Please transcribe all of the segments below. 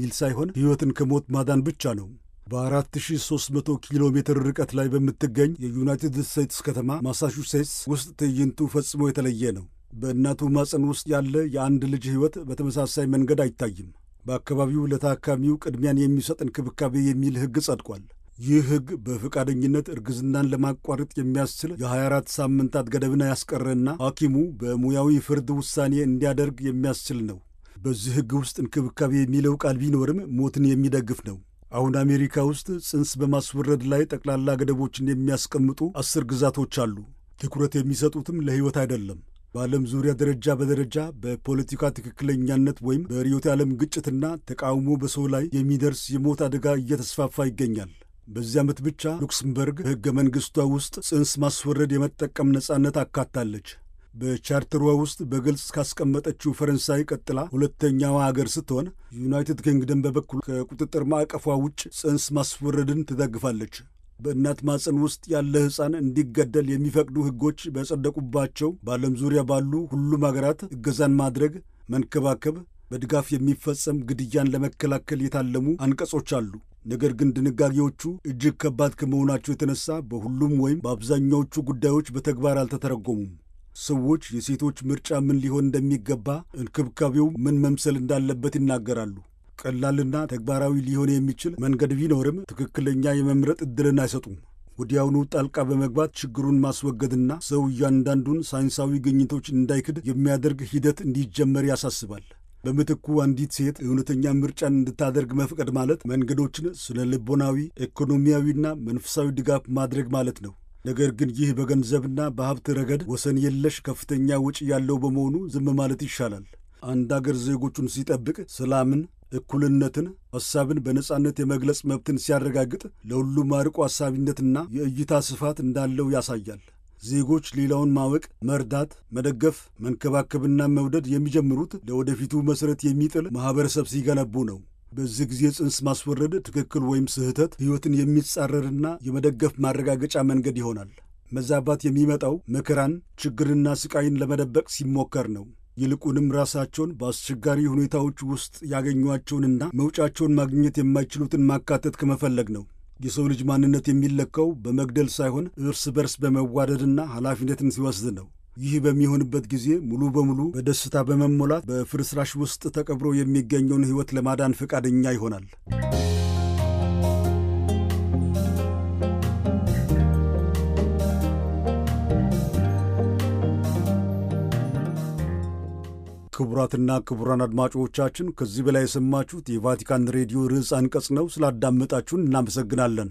የሚል ሳይሆን ሕይወትን ከሞት ማዳን ብቻ ነው። በ4300 ኪሎ ሜትር ርቀት ላይ በምትገኝ የዩናይትድ ስቴትስ ከተማ ማሳቹሴትስ ውስጥ ትዕይንቱ ፈጽሞ የተለየ ነው። በእናቱ ማፀን ውስጥ ያለ የአንድ ልጅ ሕይወት በተመሳሳይ መንገድ አይታይም። በአካባቢው ለታካሚው ቅድሚያን የሚሰጥ እንክብካቤ የሚል ሕግ ጸድቋል። ይህ ሕግ በፈቃደኝነት እርግዝናን ለማቋረጥ የሚያስችል የ24 ሳምንታት ገደብን ያስቀረና ሐኪሙ በሙያዊ ፍርድ ውሳኔ እንዲያደርግ የሚያስችል ነው። በዚህ ሕግ ውስጥ እንክብካቤ የሚለው ቃል ቢኖርም ሞትን የሚደግፍ ነው። አሁን አሜሪካ ውስጥ ጽንስ በማስወረድ ላይ ጠቅላላ ገደቦችን የሚያስቀምጡ አስር ግዛቶች አሉ። ትኩረት የሚሰጡትም ለሕይወት አይደለም። በዓለም ዙሪያ ደረጃ በደረጃ በፖለቲካ ትክክለኛነት ወይም በርዕዮተ ዓለም ግጭትና ተቃውሞ በሰው ላይ የሚደርስ የሞት አደጋ እየተስፋፋ ይገኛል። በዚህ ዓመት ብቻ ሉክስምበርግ በሕገ መንግሥቷ ውስጥ ጽንስ ማስወረድ የመጠቀም ነጻነት አካታለች። በቻርተሯ ውስጥ በግልጽ ካስቀመጠችው ፈረንሳይ ቀጥላ ሁለተኛዋ አገር ስትሆን ዩናይትድ ኪንግደም በበኩል ከቁጥጥር ማዕቀፏ ውጭ ጽንስ ማስወረድን ትደግፋለች። በእናት ማፀን ውስጥ ያለ ሕፃን እንዲገደል የሚፈቅዱ ሕጎች በጸደቁባቸው በዓለም ዙሪያ ባሉ ሁሉም አገራት እገዛን ማድረግ፣ መንከባከብ፣ በድጋፍ የሚፈጸም ግድያን ለመከላከል የታለሙ አንቀጾች አሉ። ነገር ግን ድንጋጌዎቹ እጅግ ከባድ ከመሆናቸው የተነሳ በሁሉም ወይም በአብዛኛዎቹ ጉዳዮች በተግባር አልተተረጎሙም። ሰዎች የሴቶች ምርጫ ምን ሊሆን እንደሚገባ፣ እንክብካቤው ምን መምሰል እንዳለበት ይናገራሉ። ቀላልና ተግባራዊ ሊሆን የሚችል መንገድ ቢኖርም ትክክለኛ የመምረጥ ዕድልን አይሰጡም። ወዲያውኑ ጣልቃ በመግባት ችግሩን ማስወገድና ሰው እያንዳንዱን ሳይንሳዊ ግኝቶች እንዳይክድ የሚያደርግ ሂደት እንዲጀመር ያሳስባል። በምትኩ አንዲት ሴት እውነተኛ ምርጫን እንድታደርግ መፍቀድ ማለት መንገዶችን ስነ ልቦናዊ፣ ኢኮኖሚያዊና መንፈሳዊ ድጋፍ ማድረግ ማለት ነው። ነገር ግን ይህ በገንዘብና በሀብት ረገድ ወሰን የለሽ ከፍተኛ ወጪ ያለው በመሆኑ ዝም ማለት ይሻላል። አንድ አገር ዜጎቹን ሲጠብቅ ሰላምን እኩልነትን፣ ሐሳብን በነጻነት የመግለጽ መብትን ሲያረጋግጥ ለሁሉም አርቆ ሐሳቢነትና የእይታ ስፋት እንዳለው ያሳያል። ዜጎች ሌላውን ማወቅ፣ መርዳት፣ መደገፍ፣ መንከባከብና መውደድ የሚጀምሩት ለወደፊቱ መሠረት የሚጥል ማኅበረሰብ ሲገነቡ ነው። በዚህ ጊዜ ጽንስ ማስወረድ ትክክል ወይም ስህተት ሕይወትን የሚጻረርና የመደገፍ ማረጋገጫ መንገድ ይሆናል። መዛባት የሚመጣው መከራን፣ ችግርና ስቃይን ለመደበቅ ሲሞከር ነው። ይልቁንም ራሳቸውን በአስቸጋሪ ሁኔታዎች ውስጥ ያገኟቸውንና መውጫቸውን ማግኘት የማይችሉትን ማካተት ከመፈለግ ነው። የሰው ልጅ ማንነት የሚለካው በመግደል ሳይሆን እርስ በርስ በመዋደድና ኃላፊነትን ሲወስድ ነው። ይህ በሚሆንበት ጊዜ ሙሉ በሙሉ በደስታ በመሞላት በፍርስራሽ ውስጥ ተቀብሮ የሚገኘውን ሕይወት ለማዳን ፈቃደኛ ይሆናል። ክቡራትና ክቡራን አድማጮቻችን ከዚህ በላይ የሰማችሁት የቫቲካን ሬዲዮ ርዕስ አንቀጽ ነው። ስላዳመጣችሁን እናመሰግናለን።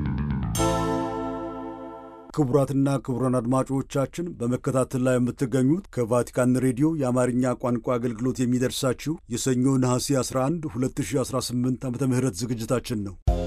ክቡራትና ክቡራን አድማጮቻችን በመከታተል ላይ የምትገኙት ከቫቲካን ሬዲዮ የአማርኛ ቋንቋ አገልግሎት የሚደርሳችሁ የሰኞ ነሐሴ 11 2018 ዓ ም ዝግጅታችን ነው።